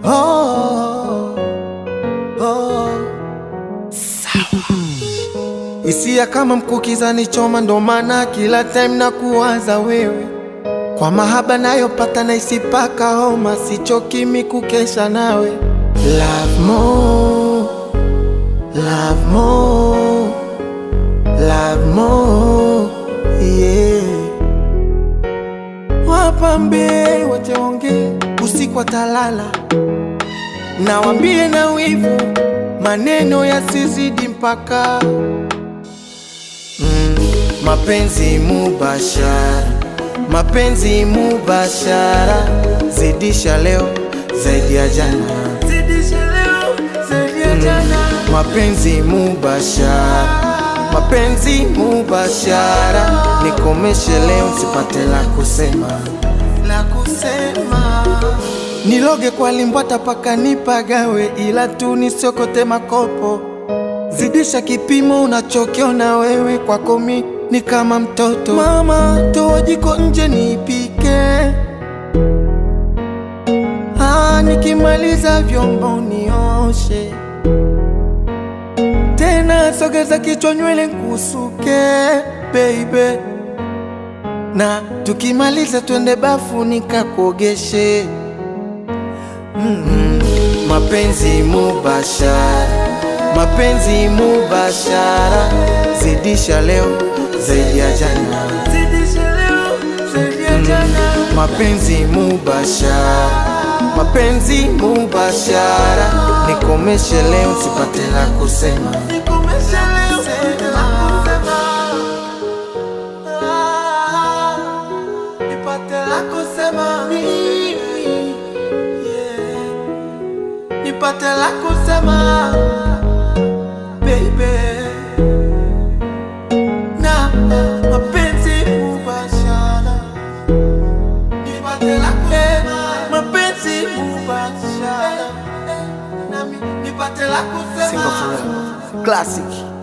oh, oh. Hisia kama mkukiza ni choma, ndo maana kila time na kuwaza wewe, kwa mahaba nayopata na isipaka homa, sichoki mi kukesha nawe. Love more, love more, love more, yeah. Wapambie wache ongee usiku watalala, nawambie na wivu maneno yasizidi mpaka mm, mapenzi mubashara, mapenzi mubashara, zidisha leo zaidi ya jana, zidisha leo zaidi ya jana, mapenzi mubashara, mapenzi mubashara, nikomeshe leo sipate la kusema, la kusema Niloge kwa limbwata paka nipagawe, ila tu nisiokote makopo. Zidisha kipimo unachokiona wewe, kwako mi ni kama mtoto. Mama, toa jiko nje nipike, ah, nikimaliza vyombo nioshe tena, sogeza kichwa nywele nkusuke baby, na tukimaliza twende bafu nikakuogeshe. Mm, mapenzi mubashara, mapenzi mubashara, zidisha leo zaidi ya jana, zidisha leo zaidi ya jana, mapenzi mubashara, mapenzi mubashara, nikomeshe leo sipate la kusema, nikomeshe leo sipate la kusema, Ah, nipate la kusema mimi nipate la kusema baby, na mapenzi mubashara, nipate la kusema mapenzi mubashara, nami nipate la kusema Single forever. Classic.